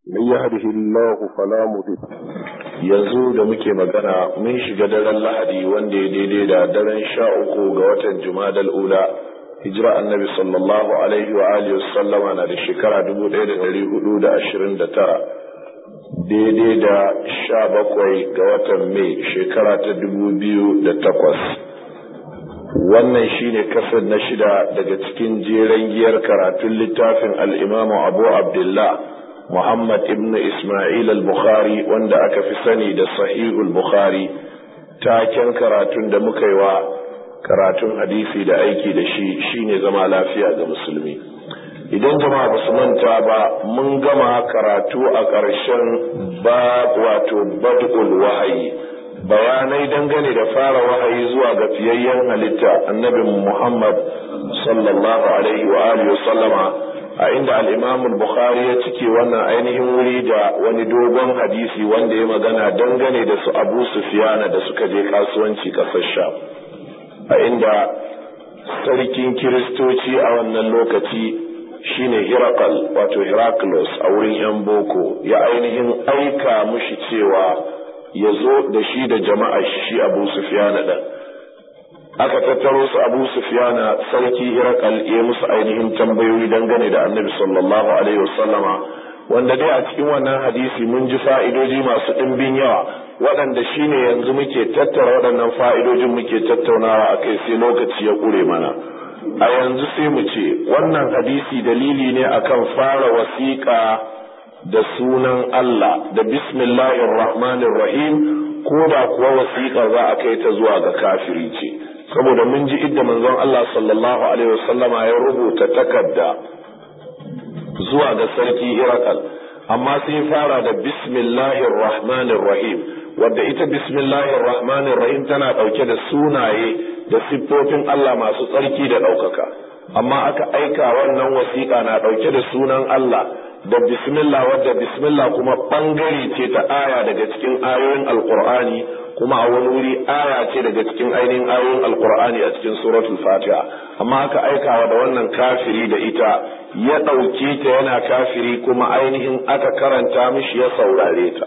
من يهده الله فلا مضل yanzu da muke magana mun shiga daren lahadi wanda ya daidai da daren sha uku ga watan jumadal ula hijira annabi sallallahu alaihi wa alihi sallama na da shekara dubu ɗaya da ɗari hudu da ashirin da tara daidai da sha bakwai ga watan mai shekara ta dubu biyu da takwas wannan shine kasar na shida daga cikin jeren giyar karatun littafin al'imamu abu abdullah Muhammad ibn Ismail al-Bukhari wanda aka fi sani da Sahihul Bukhari taken karatun da muka yi wa karatun hadisi da aiki da shi shine zama lafiya ga musulmi idan jama'a ba su manta ba mun gama karatu a ƙarshen ba wato bad'ul wahayi bayanai dangane da fara wahayi zuwa ga fiyayyen halitta annabin Muhammad sallallahu alaihi wa alihi wa sallama a inda al'imam bukhari ya cike wannan ainihin wuri da wani dogon hadisi wanda ya magana dangane da su abu sufiyana da suka je kasuwanci kasar sha a inda sarkin kiristoci a wannan lokaci shine hirakal wato hiraklos a wurin 'yan boko ya ainihin aika mushi cewa ya zo da shi da jama'a shi abu sufiyana ɗan aka tattaro su abu sufyana sarki hirakal ya musu ainihin tambayoyi dangane da annabi sallallahu alaihi wasallama wanda dai a cikin wannan hadisi mun ji fa'idoji masu ɗimbin yawa waɗanda shine yanzu muke tattara waɗannan fa'idojin muke tattaunawa a kai sai lokaci ya ƙure mana a yanzu sai mu ce wannan hadisi dalili ne akan fara wasiƙa da sunan Allah da bismillahir rahmanir rahim ko da kuwa wasiƙar za a kai ta zuwa ga kafiri ce saboda mun ji idda manzon Allah sallallahu alaihi wasallama ya rubuta takarda zuwa ga sarki Irakal amma sai fara da bismillahir rahmanir rahim wadda ita bismillahir rahmanir rahim tana dauke da sunaye da siffofin Allah masu tsarki da daukaka amma aka aika wannan wasiƙa na dauke da sunan Allah da bismillah wadda bismillah kuma bangare ce ta aya daga cikin ayoyin alqur'ani kuma a wani wuri aya ce daga cikin ainihin ayoyin alkur'ani a cikin suratul fatiha amma aka aikawa da wannan kafiri da ita ya ɗauke ta yana kafiri kuma ainihin aka karanta mishi ya saurare ta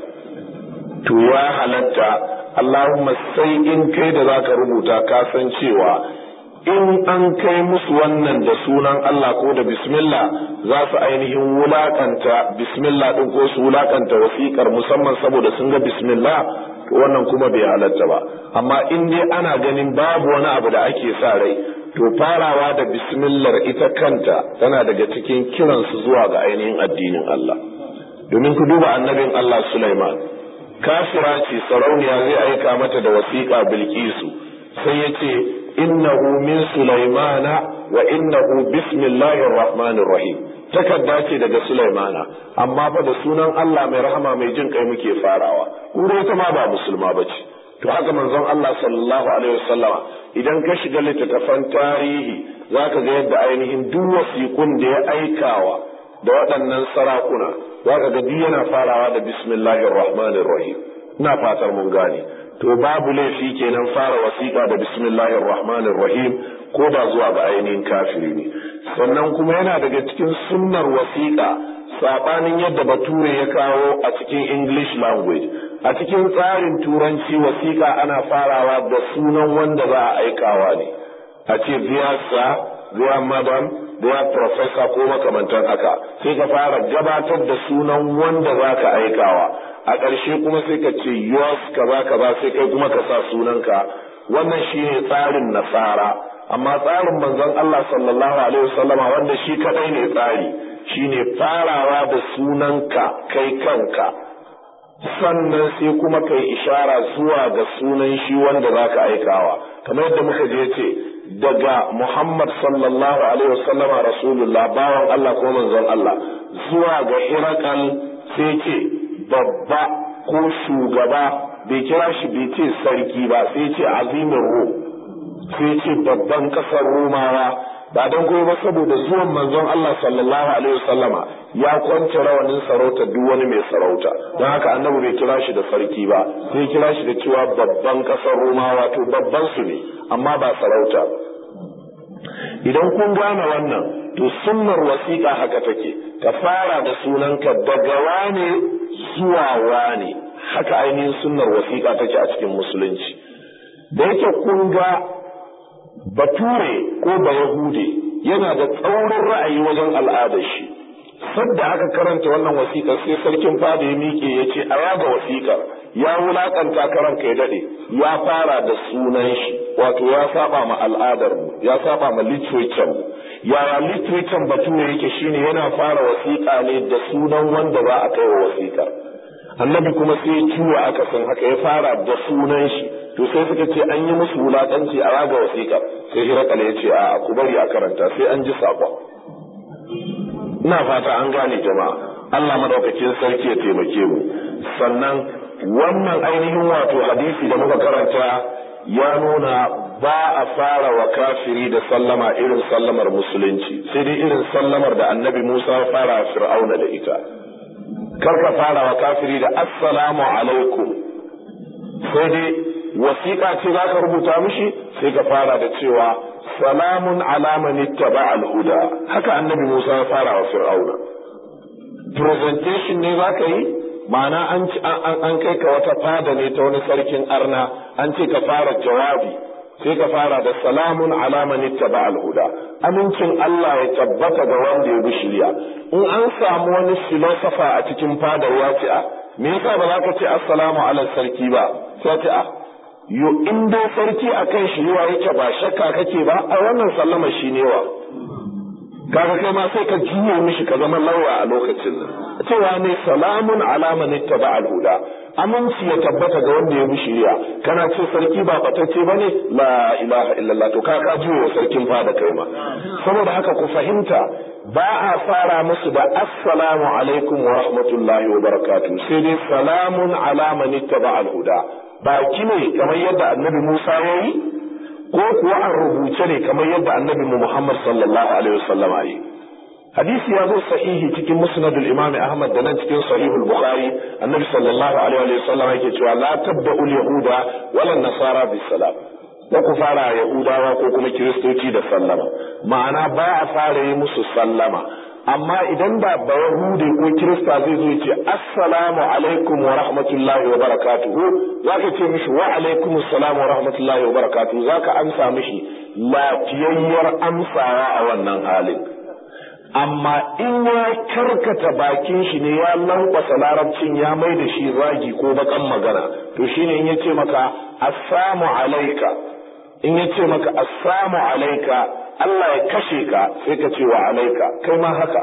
to ya halatta allahumma sai in kai da zaka rubuta ka san cewa in an kai musu wannan da sunan Allah ko da bismillah za su ainihin wulakanta bismillah din ko su wulakanta wasiƙar musamman saboda sun ga bismillah to wannan kuma bai halatta ba amma in dai ana ganin babu wani abu da ake sa rai to farawa da bismillar ita kanta tana daga cikin kiransu zuwa ga ainihin addinin Allah domin ku duba annabin Allah Sulaiman kafira ce sarauniya zai aika mata da wasiƙa Bilkisu sai ya ce innahu min Sulaimana wa innahu bismillahir rahmanir rahim takarda ce daga Sulaimana amma fa da sunan Allah mai rahama mai jin kai muke farawa kuma ita ma ba musulma bace to haka manzon Allah sallallahu alaihi wasallama idan ka shiga littattafan tarihi zaka ga yadda ainihin duk wasiƙun da ya aikawa da waɗannan sarakuna zaka ga duk yana farawa da bismillahir rahmanir rahim ina fatar mun gane to babu laifi kenan fara wasiƙa da bismillahir rahmanir rahim ko da zuwa ga ainihin kafiri ne sannan kuma yana daga cikin sunnar wasiƙa saɓanin yadda bature ya kawo a cikin english language a cikin tsarin turanci wasiƙa ana farawa da sunan wanda za a aikawa ne a ce dear sir dear madam dear professor ko makamantan haka sai ka fara gabatar da sunan wanda za ka aikawa a ƙarshe kuma sai ka ce yours kaza kaza sai kai kuma ka sa sunanka wannan shine tsarin nasara amma tsarin manzon Allah sallallahu alaihi wasallama wanda shi kadai ne tsari shine farawa da sunanka kai kanka sannan sai kuma kai ishara zuwa ga sunan shi wanda zaka aikawa kamar yadda muka je ce daga Muhammad sallallahu alaihi wasallama rasulullah bawan Allah ko manzon Allah zuwa ga Hirakal sai ce babba ko shugaba bai kira shi bai ce sarki ba sai ce azimin rum sai ce babban kasar Romawa ba don kuma ba saboda zuwan manzon Allah sallallahu alaihi wasallama ya kwance rawanin sarauta duk wani mai sarauta don haka annabi bai kira shi da sarki ba sai kira shi da cewa babban kasar Romawa to babban su ne amma ba sarauta ba idan kun gane wannan to sunnar wasiƙa haka take ka fara da sunanka daga wane zuwa wane haka ainihin sunnar wasiƙa take a cikin musulunci da yake kun ga bature ko bayahude yana da tsaurin ra'ayi wajen al'adar shi sadda aka karanta wannan wasiƙar sai sarkin fada ya miƙe ya ce a yaga wasiƙar ya wulaƙanta karan ya daɗe ya fara da sunan shi wato ya saba ma al'adar mu ya saba ma literature mu yaya literature bature yake shine yana fara wasiƙa ne da sunan wanda za a kai wa wasiƙar annabi kuma sai ciwo aka san haka ya fara da sunan shi to sai suka ce an yi musu wulaƙanci a raga wasiƙar sai hirakal ya ce a ku bari a karanta sai an ji saƙon ina fata an gane jama'a Allah madaukakin sarki ya taimake mu sannan wannan ainihin wato hadisi da muka karanta ya nuna ba a fara wa kafiri da sallama irin sallamar musulunci sai dai irin sallamar da annabi Musa ya fara fir'auna da ita kar ka fara wa kafiri da assalamu alaikum sai dai wasiƙa ce za ka rubuta mishi sai ka fara da cewa salamun alaman ittaba al-huda haka annabi Musa ya fara wa fir'auna presentation ne za ka yi ma'ana an an kai ka wata fada ne ta wani sarkin arna an ce ka fara jawabi sai ka fara da salamun alaman ittaba al-huda amincin Allah ya tabbata ga wanda ya bi shirya in an samu wani philosopher a cikin fadar ya ce a me yasa ba za ka ce assalamu ala sarki ba sai ce a yo in dai sarki akan shi yawa yake ba shakka kake ba a wannan sallama shi ne wa kaga kai ma sai ka juye mishi ka zama lauya a lokacin nan cewa ne salamun alaman ittaba al-huda aminci ya tabbata ga wanda ya bi shari'a kana ce sarki ba batacce bane la ilaha illallah to ka ka juye wa sarkin fada kai ma saboda haka ku fahimta ba a fara musu da assalamu alaikum wa rahmatullahi wa barakatuh sai dai salamun alaman ittaba al-huda baki ne kamar yadda annabi Musa ya yi ko kuwa an rubuce ne kamar yadda annabi Muhammad sallallahu alaihi wasallam ya yi hadisi ya zo sahihi cikin musnad al-imam Ahmad da nan cikin sahih al-Bukhari annabi sallallahu alaihi wasallam yake cewa la tabda'u al-yahuda wala nasara bis salam ko ku fara yahudawa ko kuma kiristoci da sallama ma'ana ba a fara yi musu sallama amma idan da ba Yahude ko Kirista zai zo ce assalamu alaikum wa rahmatullahi wa barakatuhu zaka ce mishi wa alaikum assalam wa rahmatullahi wa barakatuhu zaka amsa mishi lafiyayyar amsawa a wannan halin amma in ya karkata bakin shi ne ya lankwasa larabcin ya mai da shi zagi ko bakan magana to shine in yace maka assalamu alaika in yace maka assalamu alaika Allah ya kashe ka sai ka ce wa alaika kai ma haka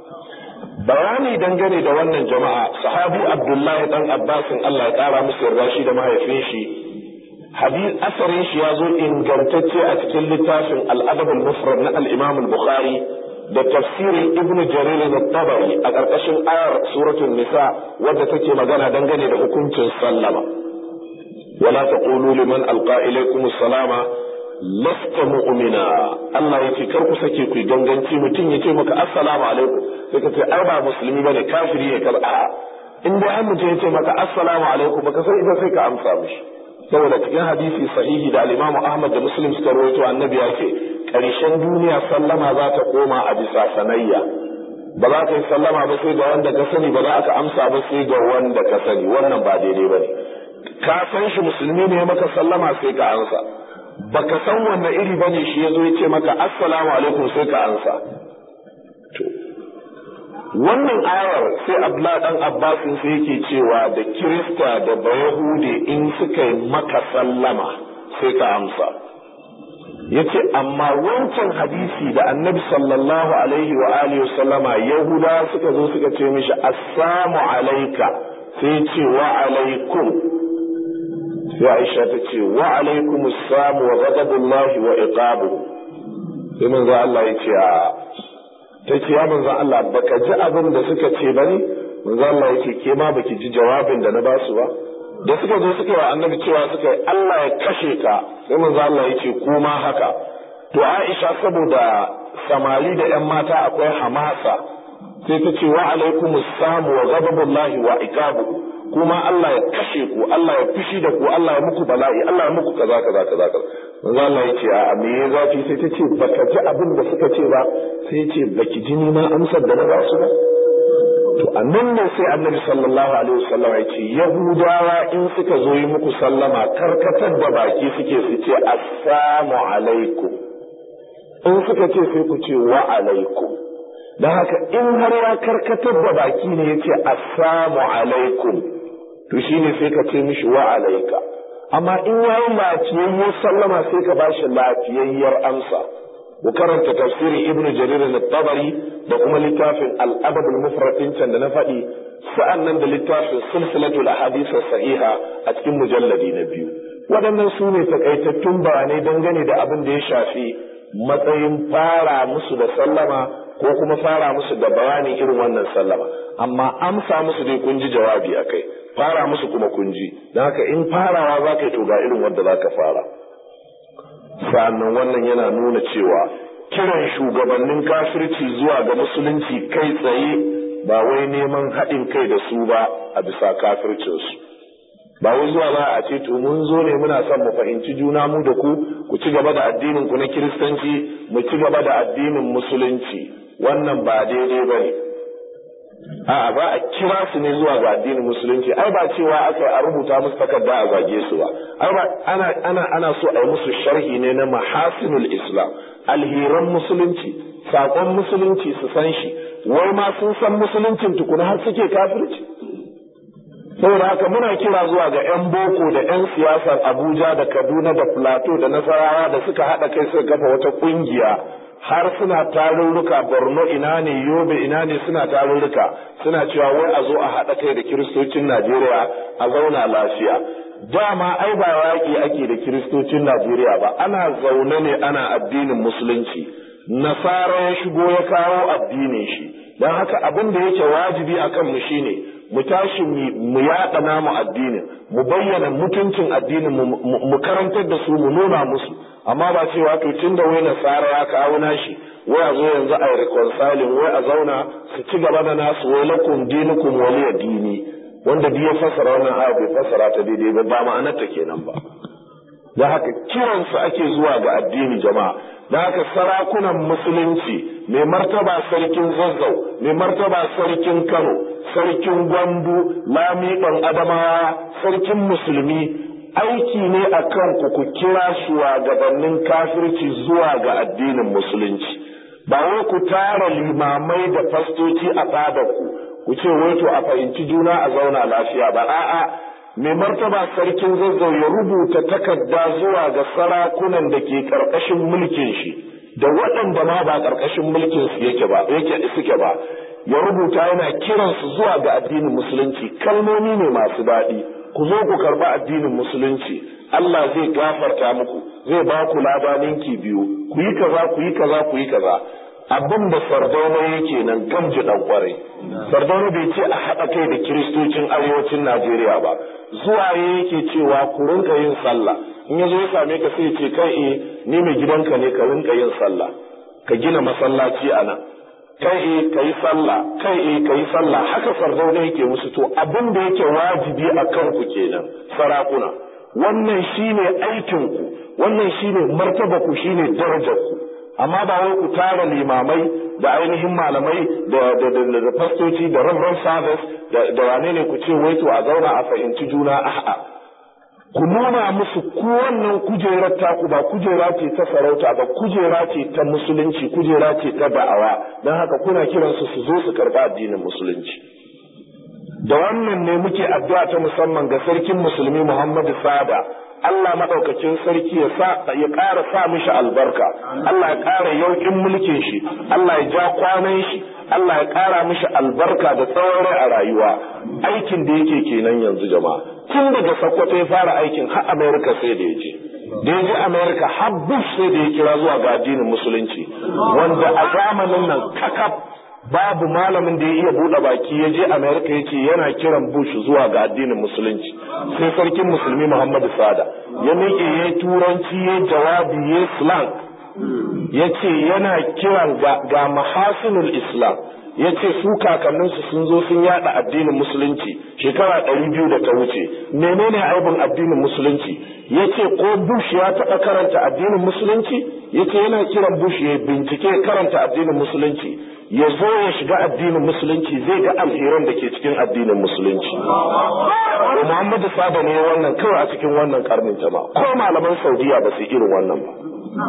bayani dangane da wannan jama'a sahabi abdullahi dan abbasin Allah ya kara musu yarda shi da mahaifin shi hadith asarin shi ya zo ingantacce a cikin littafin al-adab al-mufrad na al-imam al-bukhari da tafsirin ibnu jarir al-tabari a ƙarƙashin ayar suratul nisa wadda take magana dangane da hukuncin sallama wala taqulu liman alqa ilaykum as-salama lasta mu'mina Allah yace kar ku sake ku ganganci mutum yace maka assalamu alaikum sai ka ce ai ba musulmi bane kafiri ne kar a in dai an mutum yace maka assalamu alaikum baka sai idan sai ka amsa mishi saboda cikin hadisi sahihi da al-Imam Ahmad da Muslim suka rawaito annabi ya ce ƙarshen duniya sallama za ta koma a bisa sanayya ba za ka yi sallama ba sai ga wanda ka sani ba za ka amsa ba sai ga wanda ka sani wannan ba daidai ba ne ka san shi musulmi ne maka sallama sai ka ansa baka san wanne iri ba ne shi ya zo ya ce maka assalamu alaikum sai ka ansa wannan ayar sai abla dan abbasin sai yake cewa da kirista da bayahude in suka yi maka sallama sai ka amsa yace amma wancan hadisi da annabi sallallahu alaihi wa alihi sallama yahuda suka zo suka ce mishi assalamu alaika sai ce wa alaikum sai aisha ta ce wa alaikum assalam wa ghadabullahi wa iqabu sai manzo Allah ya ce a ta ce ya manzo Allah baka ji abin da suka ce bane manzo Allah ya ce ke ma baki ji jawabin da na basu ba da suka zo suka yi wa annabi cewa suka yi Allah ya kashe ka sai manzo Allah ya ce kuma haka to Aisha saboda samari da ƴan mata akwai hamasa sai ta ce wa alaikum samu wa ghadabullahi wa iqabu kuma Allah ya kashe ku Allah ya fushi da ku Allah ya muku bala'i Allah ya muku kaza kaza kaza kaza manzo Allah ya ce a me ya zafi sai ta ce baka ji abin da suka ce ba sai ya ce baki ji ni ma amsar da na ba su ba to annan ne sai annabi sallallahu alaihi wasallam ya ce yahudawa in suka zo yi muku sallama karkatar da baki suke su ce assalamu alaikum in suka ce sai ku ce wa alaikum don haka in har ya karkatar da baki ne ya ce assalamu alaikum to shine sai ka ce mishi wa alaika amma in ya yi lafiyayyar sallama sai ka bashi lafiyayyar amsa ku karanta tafsirin ibnu jarir al-tabari da kuma littafin al-adab al-mufrad can da na faɗi sa'an nan da littafin silsilatul ahadith sahiha a cikin mujalladi na biyu waɗannan su ne takaitattun bayanai dangane da abin da ya shafi matsayin fara musu da sallama ko kuma fara musu da bayanin irin wannan sallama amma amsa musu dai kun ji jawabi akai fara musu kuma kun ji don haka in farawa za ka yi to ga irin wanda za ka fara sa'annan wannan yana nuna cewa kiran shugabannin kafirci zuwa ga musulunci kai tsaye ba wai neman haɗin kai da su ba a bisa kafircinsu ba wai zuwa ba a ce to mun zo ne muna son mu fahimci juna mu da ku ku ci gaba da addinin ku na kiristanci mu ci gaba da addinin musulunci wannan ba daidai ba ne a'a ba a kira su ne zuwa ga addinin musulunci ai ba cewa aka a rubuta musu takarda a zage su ba ai ba ana ana ana so a yi musu sharhi ne na mahasinul islam alhiran musulunci sakon musulunci su san shi wai ma sun san musuluncin tukuna har suke kafirci saboda haka muna kira zuwa ga 'yan boko da 'yan siyasar abuja da kaduna da plateau da nasarawa da suka haɗa kai suka kafa wata ƙungiya har suna tarurruka borno ina ne yobe ina ne suna tarurruka suna cewa wai a zo a haɗa kai da kiristocin najeriya a zauna lafiya dama ai ba yaƙi ake da kiristocin najeriya ba ana zaune ne ana addinin musulunci nasara ya shigo ya kawo addinin shi don haka abin da yake wajibi a kanmu shine mu tashi mu yaɗa namu addinin mu bayyana mutuncin addinin mu karantar da su mu nuna musu amma ba cewa to tun da wai nasara ya kawo nashi wai a zo yanzu a yi reconciling wai a zauna su ci gaba da nasu wai lakum dinukum waliya dini wanda duk ya fassara wannan aya bai fassara ta daidai ba ba ma'anar ta kenan ba da haka kiransu ake zuwa ga addini jama'a da haka sarakunan musulunci mai martaba sarkin zazzau mai martaba sarkin kano sarkin gwandu lamiɗan adamawa sarkin musulmi aiki ne a kanku ku kira shugabannin kafirci zuwa ga addinin musulunci ba wai ku tara limamai da fastoci a fadarku ku ce wai to a fahimci juna a zauna lafiya ba a'a mai martaba sarkin zazzau ya rubuta takarda zuwa ga sarakunan da ke ƙarƙashin mulkin shi da waɗanda ma ba ƙarƙashin mulkin su yake ba yake suke ba ya rubuta yana kiransu zuwa ga addinin musulunci kalmomi ne masu daɗi ku zo ku karɓi addinin musulunci Allah zai gafarta muku zai ba ku labaninki biyu ku yi kaza ku yi kaza ku yi kaza abin da sardauna yake nan gamji dan kwarai sardauna bai ce a haɗa kai da kiristocin arewacin najeriya ba zuwa yake cewa ku rinka yin sallah in ya zo ya same ka sai ce kai eh ni mai gidanka ne ka rinka yin sallah ka gina masallaci a nan kai eh ka yi sallah kai eh ka yi sallah haka sardauna yake musu to abin da yake wajibi a kanku kenan sarakuna wannan shine aikinku wannan shine martabaku shine darajarku amma ba wai ku tara limamai da ainihin malamai da da da da fastoci da reverend service da da wane ne ku ce wai to a zauna a fahimci juna a'a ku nuna musu ku wannan kujerar taku ba kujera ce ta sarauta ba kujera ce ta musulunci kujera ce ta da'awa don haka kuna kiransu su zo su karba addinin musulunci da wannan ne muke addu'a ta musamman ga sarkin musulmi Muhammadu Sada Allah maɗaukakin sarki ya sa ya ƙara sa mishi albarka Allah ya ƙara yauƙin mulkin shi Allah ya ja kwanan shi Allah ya ƙara mishi albarka da tsawon rai a rayuwa aikin da yake kenan yanzu jama'a tun daga Sokoto ya fara aikin har America sai da ya je da ya je America har Bush sai da ya kira zuwa ga addinin musulunci wanda a zamanin nan kakaf babu malamin da ya iya buɗe baki ya je Amerika ya ce yana kiran Bush zuwa ga addinin musulunci sai sarkin musulmi Muhammadu Sada ya miƙe ya turanci ya jawabi ya slang ya ce yana kiran ga mahasinul Islam ya ce su kakanninsu sun zo sun yada addinin musulunci shekara ɗari biyu da ta wuce menene aibin addinin musulunci ya ce ko Bush ya taɓa karanta addinin musulunci ya ce yana kiran Bush ya bincike karanta addinin musulunci ya zo ya shiga addinin musulunci zai ga alheran da ke cikin addinin musulunci Muhammadu Saba ne wannan kawai a cikin wannan karnin jama'a ko malaman Saudiya ba su irin wannan ba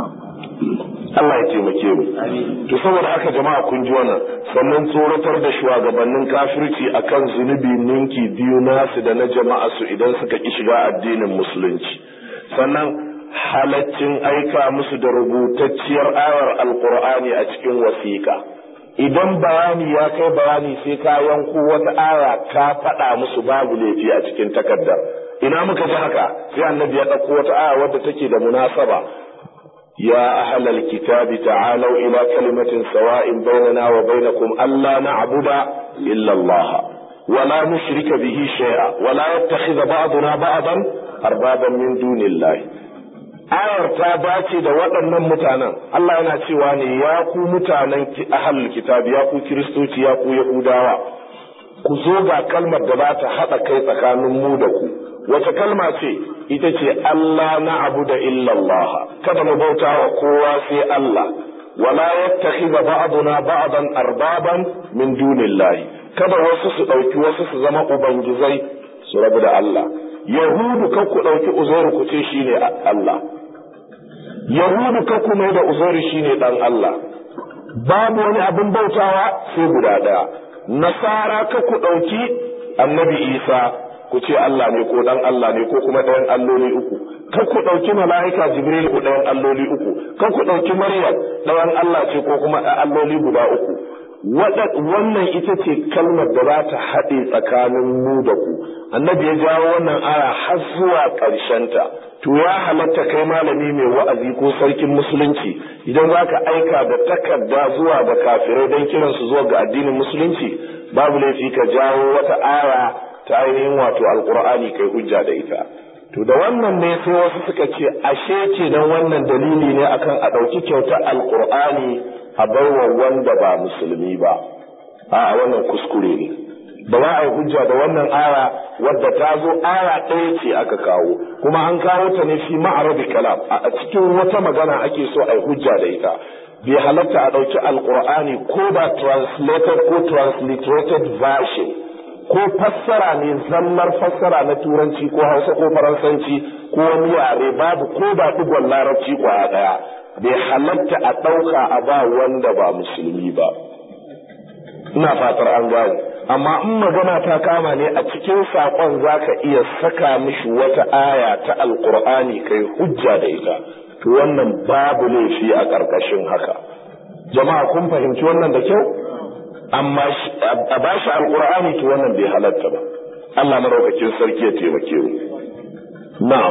Allah ya taimake mu to saboda haka jama'a kun ji wannan sannan tsoratar da shugabannin kafirci akan zunubi ninki biyu nasu da na jama'a su idan suka ki shiga addinin musulunci sannan halaccin aika musu da rubutacciyar ayar alkur'ani a cikin wasiƙa idan bayani ya kai bayani sai ka yanko wata aya ka faɗa musu babu laifi a cikin takardar ina muka ji haka sai annabi ya ɗauko wata aya wadda take da munasaba يا أهل الكتاب تعالوا إلى كلمة سواء بيننا وبينكم ألا نعبد إلا الله ولا نشرك به شيئا ولا يتخذ بعضنا بعضا أربابا من دون الله ayar ta dace da waɗannan mutanen Allah yana cewa ne ya ku mutanen ahalul kitab ya ku kiristoci ya ku yahudawa ku zo ga kalmar da za ta haɗa kai tsakanin mu da ku wata kalma ce ita ce Allah na abu da illallah kada mu bauta wa kowa sai Allah wala yattakhidha ba'duna ba'dan arbaban min dunillahi kada wasu su dauki wasu su zama ubangizai su rabu da Allah yahudu kan ku dauki uzairu ku ce shine Allah yahudu kan ku mai da uzairu shine dan Allah babu wani abin bautawa sai guda daya nasara ka ku dauki annabi Isa ku ce Allah ne ko dan Allah ne ko kuma ɗayan alloli uku kan ku ɗauki mala'ika Jibril ku ɗayan alloli uku kan ku ɗauki Maryam ɗayan Allah ce ko kuma alloli guda uku wannan ita ce kalmar da za ta haɗe tsakanin mu da ku annabi ya jawo wannan aya har zuwa ta. to ya halatta kai malami mai wa'azi ko sarkin musulunci idan za ka aika da takarda zuwa ga kafirai don kiransu zuwa ga addinin musulunci babu laifi ka jawo wata aya ta ainihin wato alkur'ani kai hujja da ita to da wannan ne sai wasu suka ce ashe ce dan wannan dalili ne akan a ɗauki kyauta alkur'ani a baiwa wanda ba musulmi ba a wannan kuskure ne ba za a yi hujja da wannan aya wadda ta zo aya ɗaya ce aka kawo kuma an kawo ta ne fi ma'arabi kalam a cikin wata magana ake so a yi hujja da ita bai halatta a ɗauki alkur'ani ko ba translated ko transliterated version ko fassara ne zallar fassara na turanci ko hausa ko faransanci ko wani yare babu ko ba digon larabci kwaya daya bai halatta a ɗauka a ba wanda ba musulmi ba ina fatar an gane amma in magana ta kama ne a cikin saƙon za ka iya saka mishi wata aya ta alƙur'ani kai hujja da ita to wannan babu laifi a ƙarƙashin haka jama'a kun fahimci wannan da kyau amma a ba shi alkur'ani to wannan bai halatta ba Allah maraukakin sarki ya taimake mu na'am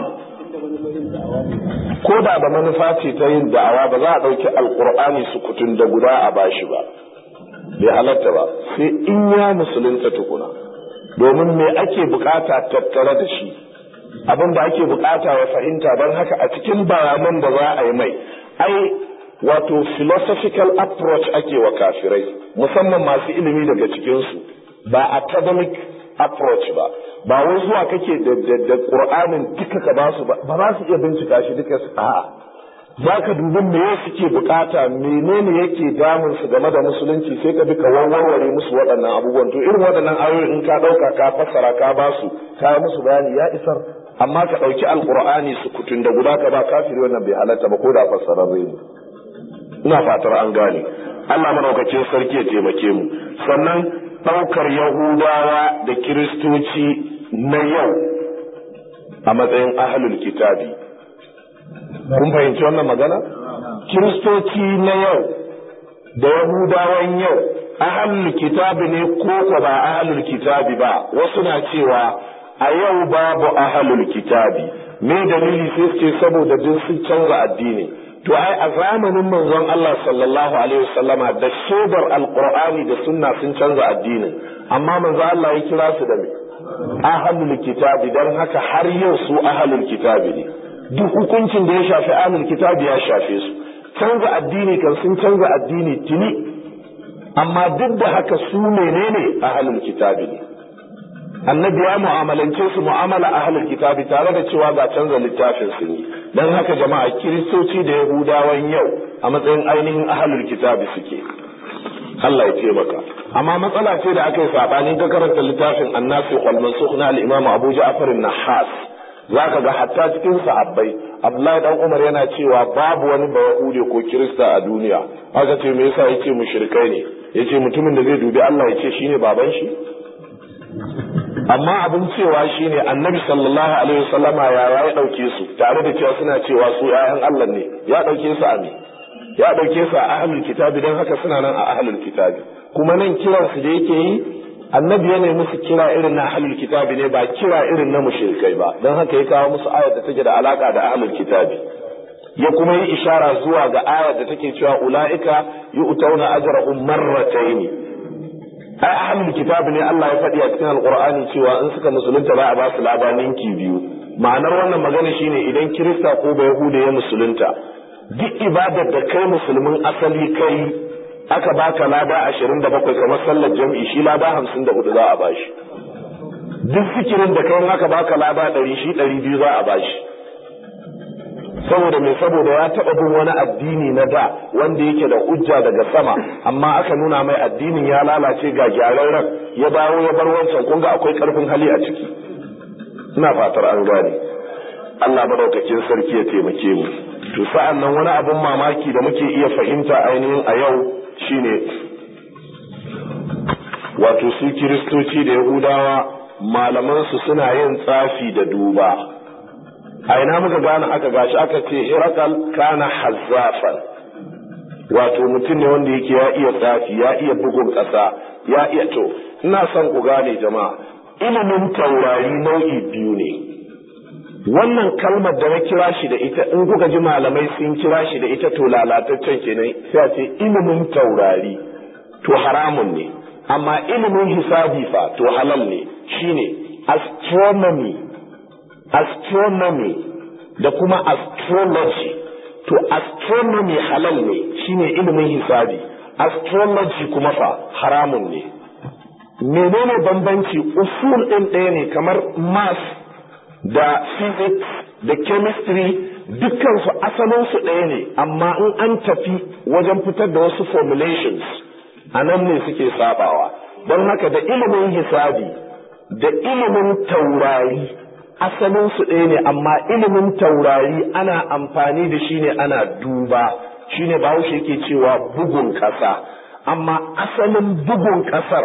ko da da manufa ce ta yin da'awa ba za a ɗauki alkur'ani su kutun da guda a bashi ba bai halatta ba sai in ya musulunta tukuna domin me ake bukata tattare da shi abin da ake bukata wa fahimta don haka a cikin bayanan da za a yi mai ai wato philosophical approach ake wa kafirai musamman masu ilimi daga cikinsu ba academic approach ba ba wai zuwa kake da qur'anin duka ka basu ba ba za su iya bincika shi duka su a'a za ka dubi me suke bukata menene yake damun su game da musulunci sai ka bi ka warware musu waɗannan abubuwan to irin waɗannan ayoyi in ka ɗauka ka fassara ka basu ka yi musu bayani ya isar amma ka ɗauki alqur'ani su kutun da guda ka ba kafiri wannan bai halatta ba ko da fassararre ne ina fatar an gane Allah madaukakin sarki ya taimake mu sannan ɗaukar Yahudawa da Kiristoci na yau a matsayin ahlul kitabi kun fahimci wannan magana Kiristoci na yau da Yahudawan yau ahlul kitabi ne ko ko ba ahlul kitabi ba wasu na cewa a yau babu ahlul kitabi me dalili sai ce saboda duk sun canza addini to ai a zamanin manzon Allah sallallahu alaihi wasallama da shaidar alqur'ani da sunna sun canza addinin amma manzon Allah ya kira su da me ahlul kitabi dan haka har yau su ahlul kitabi ne duk hukuncin da ya shafi ahlul kitabi ya shafe su canza addini kan sun canza addini tuni amma duk da haka su menene ahlul kitabi ne annabi ya mu'amalance su mu'amala ahlul kitabi tare da cewa ga canza littafin su ne dan haka jama'a kiristoci da yahudawan yau a matsayin ainihin ahlul kitabi suke Allah ya taimaka amma matsala ce da aka yi sabani ka karanta littafin annasi wal mansukh na al-imam Abu Ja'far an-Nahas zaka ga hatta cikin sahabbai Abdullahi dan Umar yana cewa babu wani bayahude ko Kirista a duniya aka ce me yasa yace mushrikai ne yace mutumin da zai dubi Allah yace shine baban shi amma abin cewa shine Annabi sallallahu alaihi wasallama ya ya dauke su tare da cewa suna cewa su ƴaƴan Allah ne ya dauke su a me ya dauke su a ahlul kitabi dan haka suna nan a ahlul kitabi kuma nan kiransu da yake yi annabi yana musu kira irin na ahlul kitabi ne ba kira irin na mushrikai ba don haka ya kawo musu ayar da take da alaka da ahlul kitabi ya kuma yi ishara zuwa ga ayar da take cewa ulaika yu'tauna ajrahum marratayn ai ahlul kitabi ne Allah ya faɗi a cikin alqur'ani cewa in suka musulunta za a ba su lada ninki biyu ma'anar wannan magana shine idan kirista ko ba yahuda ya musulunta duk ibadar da kai musulmin asali kai aka baka lada ashirin da bakwai kamar sallar jam'i shi lada hamsin da hudu za a bashi duk fikirin da kai aka baka lada ɗari shi ɗari biyu za a bashi saboda mai saboda ya taɓa bin wani addini na da wanda yake da hujja daga sama amma aka nuna mai addinin ya lalace ga gyararren ya dawo ya bar wancan kun ga akwai ƙarfin hali a ciki ina fatar an gane Allah madaukakin sarki ya taimake mu to sa'an nan wani abin mamaki da muke iya fahimta ainihin a yau shine wato su kiristoci da yahudawa malamansu suna yin tsafi da duba a ina muka gane aka gashi aka ce hirakal kana hazzafan wato mutum ne wanda yake ya iya tsafi ya iya bugun ƙasa ya iya to ina son ku gane jama'a ilimin taurari nau'i biyu ne wannan kalmar da na kira shi da ita in kuka ji malamai sun kira shi da ita to lalataccen kenan sai a ce ilimin taurari to haramun ne amma ilimin hisabi fa to halal ne shine astronomy astronomy da kuma astrology to astronomy halal ne shine ilimin hisabi astrology kuma fa haramun ne menene bambanci usul ɗin ɗaya ne kamar math da physics da chemistry dukkansu asalinsu ɗaya ne amma in an tafi wajen fitar da wasu formulations a nan ne suke sabawa don haka da ilimin hisabi da ilimin taurari asalinsu ɗaya ne amma ilimin taurari ana amfani da shi ne ana duba shine bahaushe yake cewa bugun ƙasa amma asalin bugun ƙasar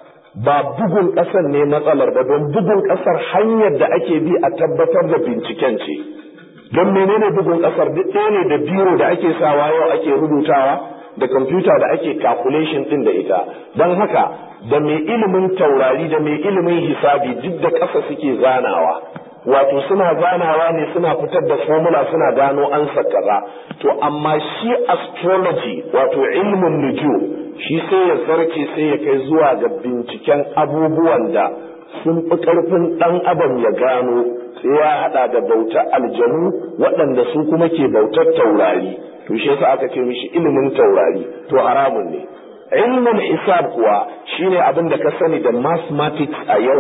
ba bugun ƙasar ne matsalar ba don bugun ƙasar hanyar da ake bi a tabbatar da binciken ce don menene bugun ƙasar duk ɗaya ne da biro da ake sawa yau ake rubutawa da kwamfuta da ake calculation ɗin da ita don haka da mai ilimin taurari da mai ilimin hisabi duk da ƙasa suke zanawa wato suna zanawa ne suna fitar da formula suna gano ansa kaza to amma shi astrology wato ilmin nujum shi sai ya sarce sai ya kai zuwa ga binciken abubuwan da sun fi ƙarfin ɗan adam ya gano sai ya haɗa da bautar aljanu waɗanda su kuma ke bautar taurari to shi yasa aka ce mishi ilimin taurari to haramun ne ilmin hisab kuwa shine abin da ka sani da mathematics a yau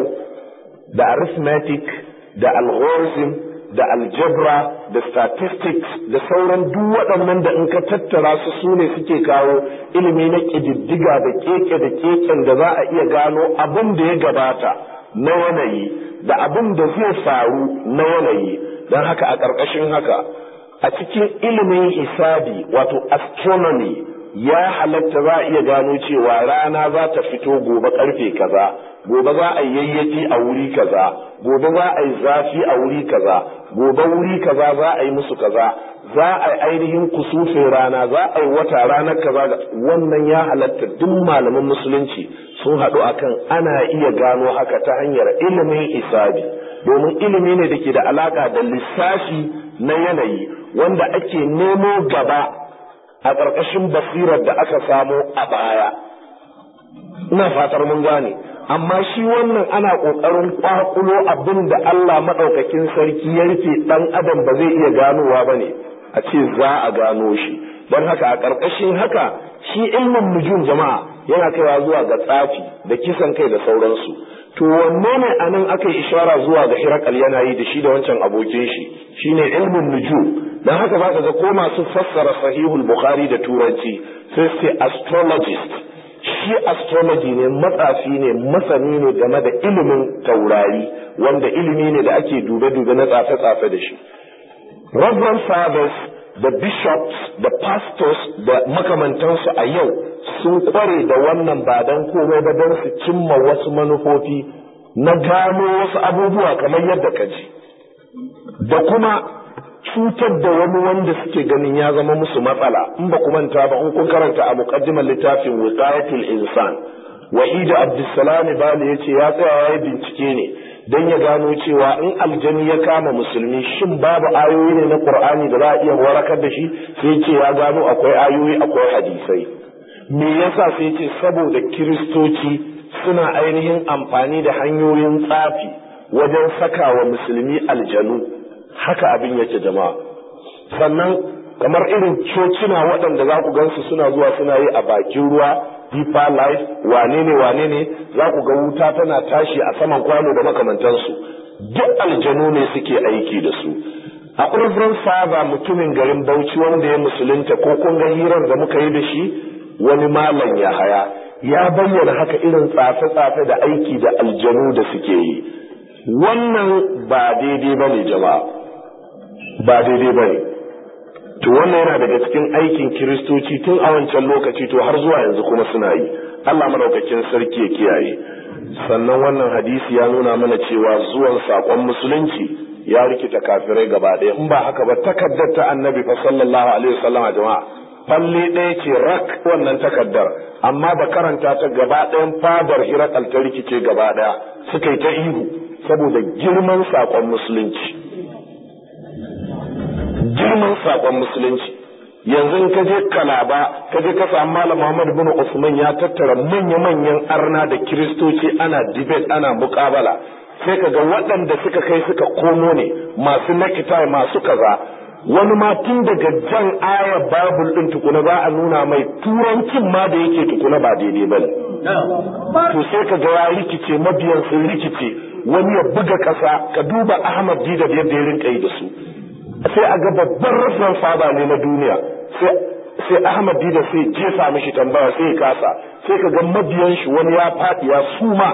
da arithmetic da algorithm da algebra da statistics da sauran duk waɗannan da in ka tattara su su ne suke kawo ilimi na ƙididdiga da keke da keken da za a iya gano abin da ya gabata na yanayi da abin da zai faru na yanayi don haka a ƙarƙashin haka a cikin ilimin hisabi wato astronomy ya halatta za a iya gano cewa rana za ta fito gobe karfe kaza gobe za a yi yayyaki a wuri kaza gobe za a yi zafi a wuri kaza gobe wuri kaza za a yi musu kaza za a yi ainihin kusufin rana za a yi wata ranar kaza wannan ya halatta duk malaman musulunci sun haɗu akan ana iya gano haka ta hanyar ilimin isabi domin ilimi ne da ke da alaka da lissafi na yanayi wanda ake nemo gaba a ƙarƙashin basirar da aka samo a baya ina fatar mun gane amma shi wannan ana ƙoƙarin ƙwaƙulo abin da Allah maɗaukakin sarki ya rufe ɗan adam ba zai iya ganowa ba ne a ce za a gano shi don haka a ƙarƙashin haka shi ilmin nujum jama'a yana kaiwa zuwa ga tsafi da kisan kai da sauransu to wanne ne a nan aka yi ishara zuwa ga hirakal yana yi da shi da wancan abokin shi shine ilmin nujum don haka za ka ga ko masu fassara sahihul bukhari da turanci sai sai astrologist shi astrology ne matsafi ne masani ne game da ilimin taurari wanda ilimi ne da ake dube-dube na tsafe-tsafe da shi reverend fathers da bishops da pastors da makamantansu a yau sun kware da wannan ba don komai ba don su cimma wasu manufofi na gano wasu abubuwa kamar yadda ka ji da kuma cutar da wani wanda suke ganin ya zama musu matsala in ba manta ba in kun karanta a muqaddimar littafin wiqayatul insan wa'ida abdussalam bali yace ya tsaya ya bincike ne dan ya gano cewa in aljani ya kama musulmi shin babu ayoyi ne na qur'ani da za a iya warakar da shi sai ce ya gano akwai ayoyi akwai hadisai me yasa sai ce saboda kiristoci suna ainihin amfani da hanyoyin tsafi wajen saka wa musulmi aljanu haka abin yake jama'a sannan kamar irin cocina waɗanda za ku gansu suna zuwa suna yi a bakin ruwa deeper life wane ne wane ne za ku ga wuta tana tashi a saman kwano da makamantansu duk aljanu ne suke aiki da su a reverend father mutumin garin bauchi wanda ya musulunta ko kun ga hirar da muka yi da shi wani malam ya haya ya bayyana haka irin tsafe-tsafe da aiki da aljanu da suke yi wannan ba daidai ba ne jama'a ba daidai ba ne to wannan yana daga cikin aikin kiristoci tun a wancan lokaci to har zuwa yanzu kuma suna yi Allah madaukakin sarki ya kiyaye sannan wannan hadisi ya nuna mana cewa zuwan sakon musulunci ya rikita kafirai gaba ɗaya in ba haka ba takaddar ta annabi fa sallallahu alaihi wasallama jama'a falle ɗaya ce rak wannan takaddar amma ba karanta ta gaba ɗayan fadar hirakal ta rikice gaba ɗaya suka yi ta ihu saboda girman sakon musulunci girman sakon musulunci yanzu in ka je kalaba ka je ka samu malam Muhammad bin Usman ya tattara manya-manyan arna da kiristoci ana debate ana mukabala sai ka ga waɗanda suka kai suka komo ne masu nakita masu kaza wani ma tun daga jan aya babul din tukuna za a nuna mai turancin ma da yake tukuna ba daidai bane to sai ka ga ya rikice mabiyan sun rikice wani ya buga ƙasa ka duba Ahmad Dida da yadda ya rinka yi da su sai a ga babban rafin fada ne na duniya sai Ahmad Dida sai jefa mishi tambaya sai ya kasa sai ka ga mabiyan shi wani ya faɗi ya suma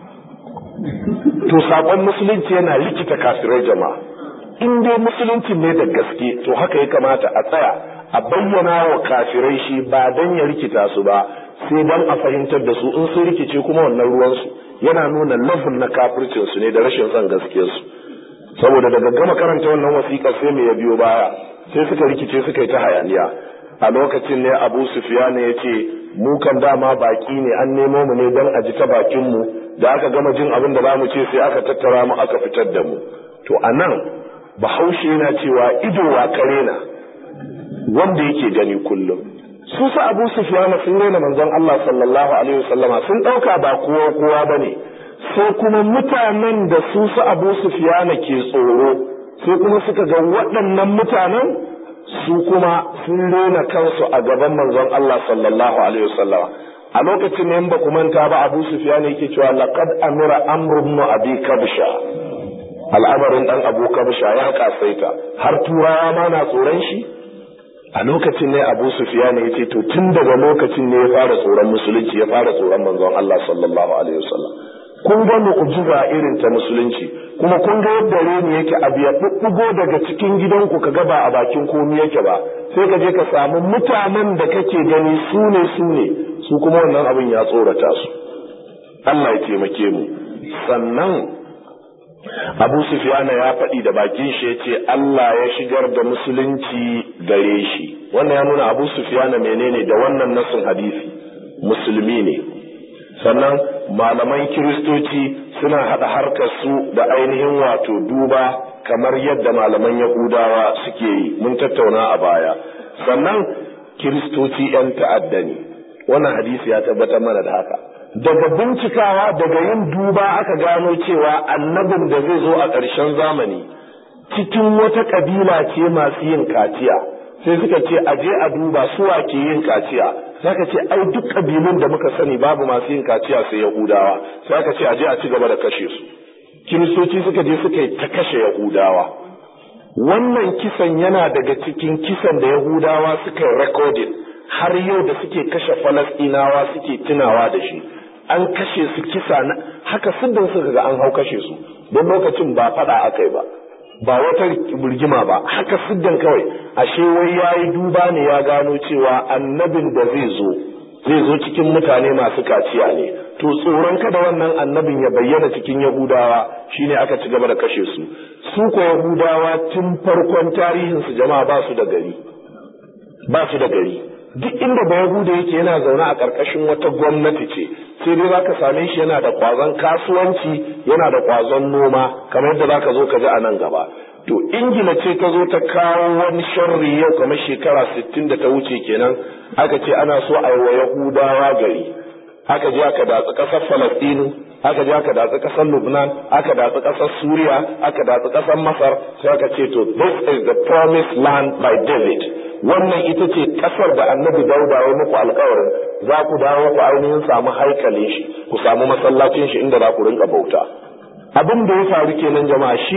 to sakon musulunci yana likita kafirai jama'a in dai musulunci ne da gaske to haka ya kamata a tsaya a bayyana wa kafirai shi ba dan ya rikita su ba sai dan a fahimtar da su in sun rikice kuma wannan ruwansu yana nuna lafin na kafircin su ne da rashin son gaskiyar su saboda daga gama karanta wannan wasiƙa sai me ya biyo baya sai suka rikice suka yi ta hayaniya a lokacin ne abu sufiyana ya ce mu kan dama baki ne an nemo mu ne don a ji ta bakin mu da aka gama jin abin da zamu ce sai aka tattara mu aka fitar da mu to a nan bahaushe yana cewa ido wa kare na wanda yake gani kullum su sa abu sufiyana sun rena manzon Allah sallallahu alaihi wasallama sun ɗauka ba kowa kowa bane sai kuma mutanen da su su abu sufiyana ke tsoro sai kuma suka ga waɗannan mutanen su kuma sun rena kansu a gaban manzon Allah sallallahu alaihi wasallam a lokacin ne ba ku manta ba abu sufiyana yake cewa laqad amira amru ibn abi kabsha al'amarin dan abu kabsha ya kasaita har turawa ma na tsoron shi a lokacin ne abu sufiyana yace to tun daga lokacin ne ya fara tsoron musulunci ya fara tsoron manzon Allah sallallahu alaihi wasallam kun ga mu'jiza irin ta musulunci kuma kun ga yadda reni yake abu ya bubbugo daga cikin gidanku ka ba a bakin komi yake ba sai ka je ka samu mutanen da kake gani su ne su ne su kuma wannan abin ya tsorata su Allah ya taimake mu sannan Abu Sufyana ya faɗi da bakin shi yace Allah ya shigar da musulunci gare shi wannan ya nuna Abu Sufyana menene da wannan nasin hadisi musulmi ne sannan malaman kiristoci suna haɗa harkar su da ainihin wato duba kamar yadda malaman yahudawa suke yi mun tattauna a baya sannan kiristoci 'yan ta'adda ne wannan hadisi ya tabbatar mana da haka daga bincikawa daga yin duba aka gano cewa annabin da zai zo a ƙarshen zamani cikin wata ƙabila ce masu yin kaciya sai suka ce a je a duba suwa ke yin kaciya sai aka ce ai duk kabilun da muka sani babu masu yin kaciya sai yahudawa sai aka ce a je a ci gaba da kashe su kiristoci suka je suka yi ta kashe yahudawa wannan kisan yana daga cikin kisan da yahudawa suka yi recording har yau da suke kashe falastinawa suke tunawa da shi an kashe su kisa na haka siddan suka ga an hau kashe su don lokacin ba fada aka yi ba ba wata burgima ba haka siddan kawai ashe wai ya yi duba ne ya gano cewa annabin da zai zo zai zo cikin mutane masu kaciya ne to tsoron kada wannan annabin ya bayyana cikin yahudawa shine aka ci gaba da kashe su su ko yahudawa tun farkon tarihinsu jama'a ba su da gari ba su da gari duk inda ba yahuda yake yana zaune a ƙarƙashin wata gwamnati ce sai dai zaka same shi yana da ƙwazon kasuwanci yana da ƙwazon noma kamar yadda zaka zo ka ji a nan gaba to ingila ce ta zo ta kawo wani sharri yau kamar shekara sittin da ta wuce kenan aka ce ana so a yi wa yahudawa gari aka je aka datsi ƙasar falastinu aka je aka datsi ƙasar lubnan aka datsi ƙasar suriya aka datsi ƙasar masar sai aka ce to this is the promised land by david wannan ita ce ƙasar da annabi dauda ya muku alkawarin za ku dawo ku ainihin samu haikalin shi ku samu masallacin shi inda za ku rinka bauta abin da ya faru kenan jama'a shi